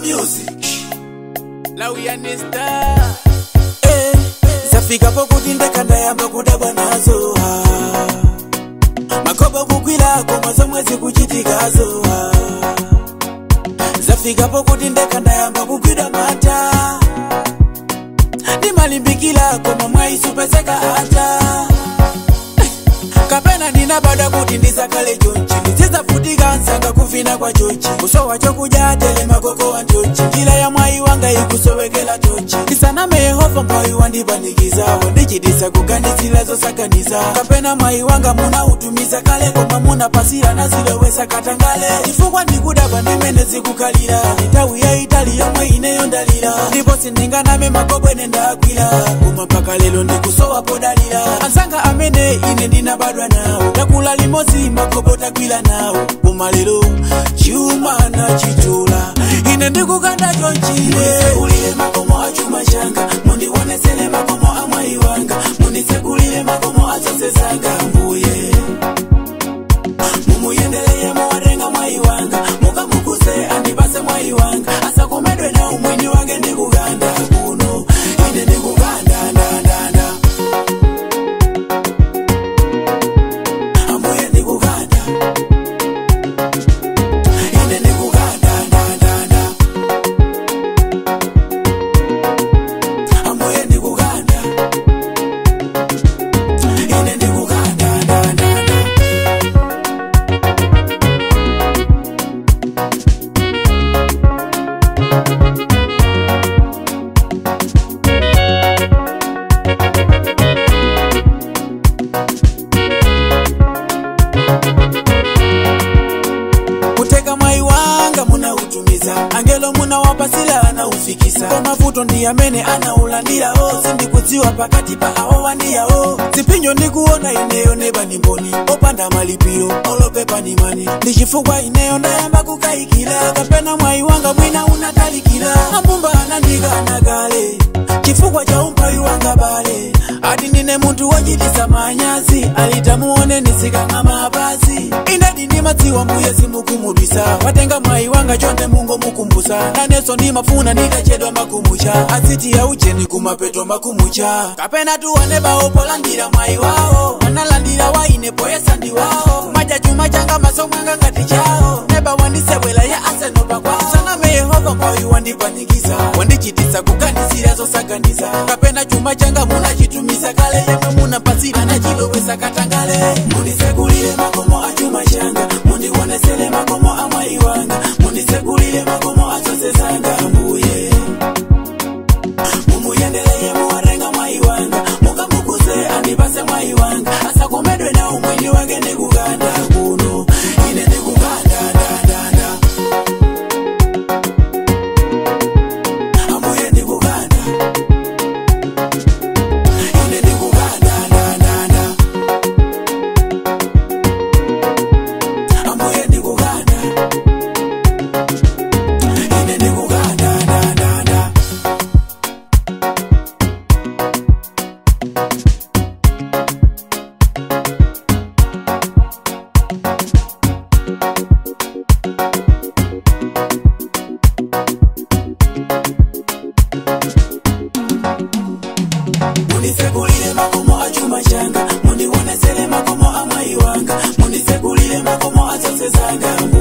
music lauyanista eh, zafikapo kuti ndekandayamba kudabwa nazo ah. makobo kukwilako mwazo mwezi kuchitikazo ah. zafikapo kuti ndekandayamba kugwidwa mata ndimalimbikilako momwaisupezeka ata kapena ndinabada kuti ndisakale chonchi ndizizafutika nsanga kuvina kwa chochi kusowa chokudya atele makoko wa ntochi njira ya mwayi wanga ikusowekela tochi ndisaname yehova mwayi wandipanikizawo ndichitisa kuganizira zosakaniza kapena mwayi wanga munautumiza kale koma munapasira zilowesa katangale chifukwa ndikudabwa ndimene zikukalira nthawi yaitali yomwe ineyo ndalira ndipo sindinganame makobwene ndagwira koma mpaka lero ndikusowa podalira ansanga amene ine ndinabadwa nawo takula limodzi makobo tagwira nawo koma lero chuma nachitula ine ndikukanda chonchire ulire makomo a chuma changa mundionesere makomo a mwayi wanga mundisekulire makomo a zonse zanga mbuye mumuyendereye muwatenga mwayi wanga mukamukuze andipase mwayi wanga asakomedwe na umwini wake ndikukanda kuno ine ndikukanda ndandanda ambuye ndikukanda ine ndikukanda ndandanda ambuye ndikukanda ine ndikukanda ndandanda kuteka mwayi wanga munautumiza angelo munawapasira anaufikisa kwa mavuto ndi amene anaulandirawo sindikudziwa pakati pa awo wandiyawo zipinjo ndikuona ineyo neba ni mboni opanda malipiro olopepa ni mani ndi chifukwa ineyo ndayamba kukayikira kapena mwayi wanga mwina unatalikira ambumba anandikana kale chifukwa cha umphawi wanga bale ati ndine munthu wochitisa manyazi alitamuone nisikanga mapazi inedi ndimadziwa mbuye simukumubisa watenga mwayi wanga chonde mungo mukumbusa naneso ndimafuna nditachedwa makumucha asiti ya ucheni kumapeto makumucha kapena tuwane bawo polandira mwayi wawo analandira waine poyesa ndi wawo maja chuma changa maso mwanga ngati chawo neba wandisewela ya asenopa kwawo saname yehova mwayi wandipanikiza wandichitisa kuganizira zosaganiza kapena chuma changa munachitumisa kale yemwe munapasira nachilowesa katangale mundisekulire makomo a chuma changa mundionesere makomo a mwayi wanga mundisekulire makomo a zonse zanga mbuye mumuyendereye muwatenga mwayi wanga mukamukuze andipase mwayi wanga asakomedwe na umwini wake ndikukanda kuno ine ndikukanda ndandanda ambuye ndikukanda ine ndikukanda ndandanda ambuye ndikukanda ine ndikukanda ndandanda mundisekulire makomo a chuma changa mundionesere makomo a mwayi wanga mundisekulire makomo a zonse zanga